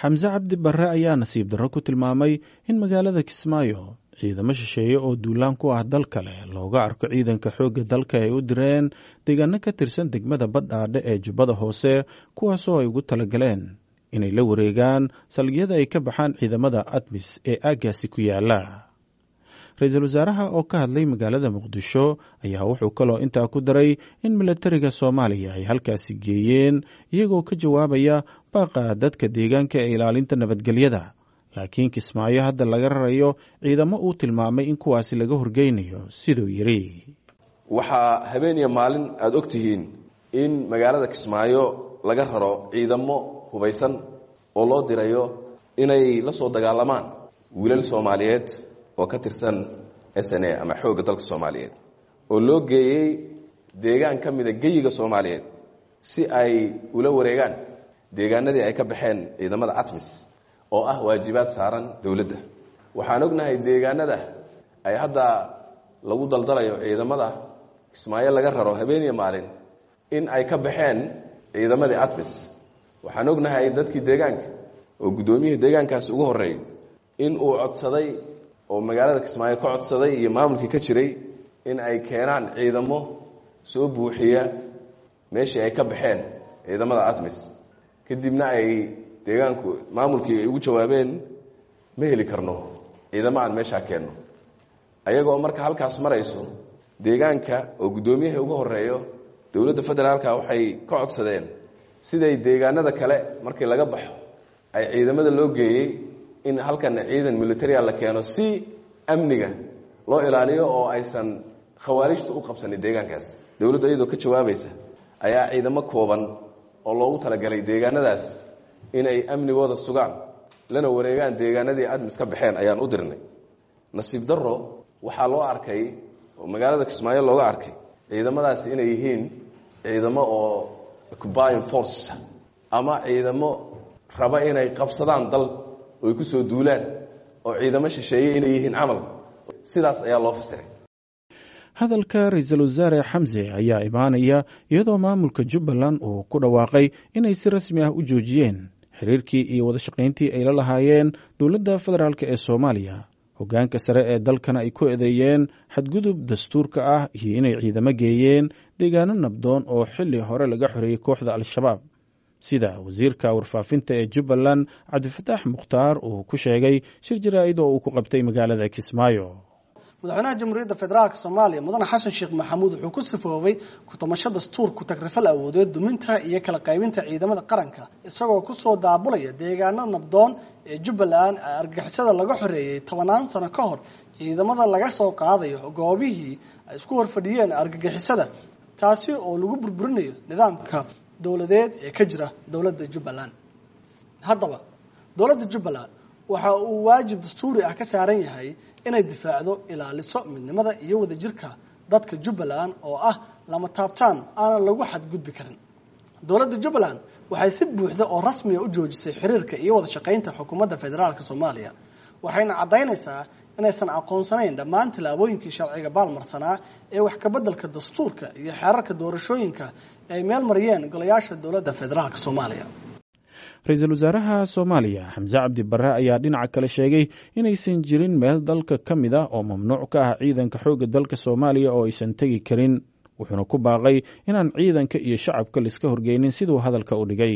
xamse cabdi barre ayaa nasiib darro ku tilmaamay in magaalada kismaayo ciidamo shisheeye oo duulaan ku ah dal kale looga arko ciidanka xoogga dalka ay u direen deegaano ka tirsan degmada badhaadhe ee jubbada hoose kuwaasoo ay ugu talagaleen inay la wareegaan salgiyada ay ka baxaan ciidamada admis ee aaggaasi ku yaala ra-iisul wasaaraha oo ka hadlay magaalada muqdisho ayaa wuxuu kaloo intaa ku daray in milatariga soomaaliya ay halkaasi geeyeen iyagoo ka jawaabaya baaqa dadka deegaanka ee ilaalinta nabadgelyada laakiin kismaayo hadda laga rarayo ciidamo uu tilmaamay in kuwaasi laga horgeynayo siduu yidhi waxaa habeeniya maalin aada og tihiin in magaalada kismaayo laga raro ciidamo hubaysan oo loo dirayo inay la soo dagaalamaan wiilal soomaaliyeed oo ka tirsan s n a ama xoogga dalka soomaaliyeed oo loo geeyey deegaan ka mida geyiga soomaaliyeed si ay ula wareegaan deegaanadii ay ka baxeen ciidamada atmis oo ah waajibaad saaran dowladda waxaan ognahay deegaanada ay hadda lagu daldalayo ciidamada kismaayo laga raro habeeniya maalin in ay ka baxeen ciidamadii atmis waxaan ognahay dadkii deegaanka oo guddoomiyihii deegaankaasi ugu horreeyay in uu codsaday oo magaalada kismaayo ka codsaday iyo maamulkii ka jiray in ay keenaan ciidamo soo buuxiya meeshii ay ka baxeen ciidamada atmis kadibna ay deegaanku maamulkii ay ugu jawaabeen ma heli karno ciidamo aan meeshaa keenno ayagoo marka halkaas marayso deegaanka oo guddoomiyaha ugu horeeyo dowladda federaalka waxay ka codsadeen siday deegaanada kale markii laga baxo ay ciidamada loo geeyey in halkana ciidan militaria la keeno si amniga loo ilaaliyo oo aysan khawaarijta u qabsanin deegaankaas dowladdu iyadoo ka jawaabaysa ayaa ciidamo kooban oo loogu talagalay deegaanadaas inay amnigooda sugaan lana wareegaan deegaanadii admis ka baxeen ayaan u dirnay nasiib darro waxaa loo arkay oo magaalada kismaayo looga arkay ciidamadaasi inay yihiin ciidamo oo occupying force ama ciidamo raba inay qabsadaan dal oy ku soo duulaan oo ciidamo shisheeye inay yihiin camal sidaas ayaa loo fasiray hadalka ra-iisul wasaare xamse ayaa imaanaya iyadoo maamulka jubbaland uu ku dhawaaqay inay si rasmi ah u joojiyeen xiriirkii iyo wada shaqayntii ay la lahaayeen dowladda federaalk ee soomaaliya hoggaanka sare ee dalkana ay ku eedeeyeen xadgudub dastuurka ah iyo inay ciidamo geeyeen deegaano nabdoon oo xilli hore laga xoreeyey kooxda al-shabaab sida wasiirka warfaafinta ee jubbaland cabdifataax mukhtaar uu ku sheegay shir jaraa'id oo uu ku qabtay magaalada kismaayo madaxweynaha jamhuuriyadda federaalk soomaaliya mudane xasan sheekh maxamuud wuxuu ku sifoobay ku-tamasho dastuur ku-tagrifal awoodeed duminta iyo kala qaybinta ciidamada qaranka isagoo kusoo daabulaya deegaanada nabdoon ee jubbaland ee argagixisada laga xoreeyey tobanaan sano ka hor ciidamada laga soo qaadayo goobihii ay isku horfadhiyeen argagixisada taasi oo lagu burburinayo nidaamka dowladeed ee ka jira dowladda jubbaland haddaba dowladda jubbaland waxa uu waajib dastuuri ah ka saaran yahay inay difaacdo ilaaliso midnimada iyo wadajirka dadka jubbaland oo ah lama taabtaan aanan lagu xadgudbi karin dowladda jubbaland waxay si buuxda oo rasmiga u joojisay xiriirka iyo wada shaqaynta xukuumadda federaalk soomaaliya waxayna caddaynaysaa inaysan aqoonsanayn dhammaan tillaabooyinkii sharciga baalmarsanaa ee wax kabeddelka dastuurka iyo xeerarka doorashooyinka ee ay meel mariyeen golayaasha dowladda federaalk soomaaliya ra-iisul wasaaraha soomaaliya xamse cabdi barre ayaa dhinaca kale sheegay inaysan jirin meel dalka ka mid ah oo mamnuuc ka ah ciidanka xoogga dalka soomaaliya oo aysan tegi karin wuxuuna ku baaqay inaan ciidanka iyo shacabka laiska horgeynin siduu hadalka u dhigay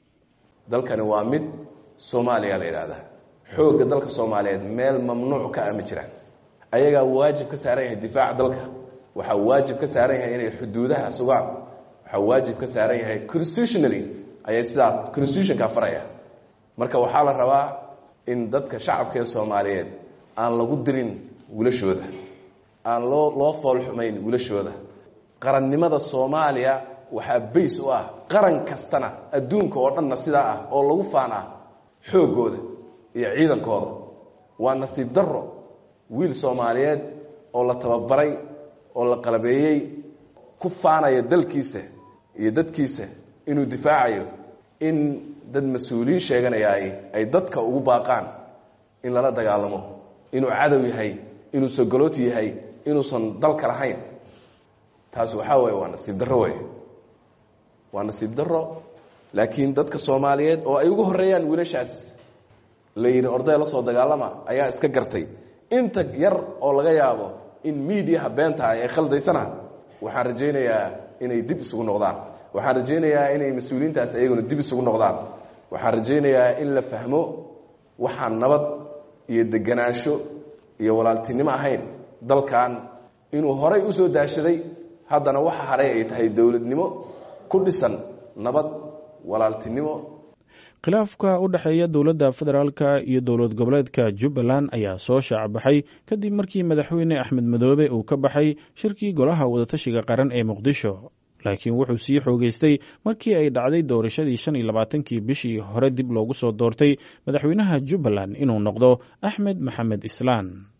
dalkani waa mid soomaaliya la yidhaahdaa xoogga dalka soomaaliyeed meel mamnuuc ka ah ma jiraan ayagaa waajib ka saaran yahay difaaca dalka waxaa waajib ka saaran yahay inay xuduudaha sugaan waxaa waajib ka saaran yahay constitutionally ayay sidaas constitutionka faraya marka waxaa la rabaa in dadka shacabka ee soomaaliyeed aan lagu dirin wilashooda aan loo loo foolxumayn wilashooda qarannimada soomaaliya waxaa bays u ah qaran kastana adduunka oo dhanna sidaa ah oo lagu faan ah xooggooda iyo ciidankooda waa nasiib darro wiil soomaaliyeed oo la tababaray oo la qalabeeyey ku faanaya dalkiisa iyo dadkiisa inuu difaacayo in dad mas-uuliyiin sheeganayaay ay dadka ugu baaqaan in lala dagaalamo inuu cadow yahay inuu sogolooti yahay inuusan dalka lahayn taas waxaa weeye waa nasiib darro wey waa nasiib darro laakiin dadka soomaaliyeed oo ay ugu horreeyaan wiilashaas la yidhi ordaya la soo dagaalama ayaa iska gartay inta yar oo laga yaabo in miidiyaha beentaha ay khaldaysana waxaan rajaynayaa inay dib isugu noqdaan waxaan rajaynayaa inay mas-uuliyiintaas ayaguna dib isugu noqdaan waxaan rajaynayaa in la fahmo waxaan nabad iyo deganaansho iyo walaaltinimo ahayn dalkan inuu horay u soo daashaday haddana waxa haray ay tahay dowladnimo ku dhisan nabad walaaltinimo khilaafka u dhexeeya dowladda federaalka iyo dowlad goboleedka jubbaland ayaa soo shaacbaxay kadib markii madaxweyne axmed madoobe uu ka baxay shirkii golaha wadatashiga qaran ee muqdisho laakiin wuxuu sii xoogeystay markii ay dhacday doorashadii shan iyo labaatankii bishii hore dib loogu soo doortay madaxweynaha jubbaland inuu noqdo axmed maxamed islaan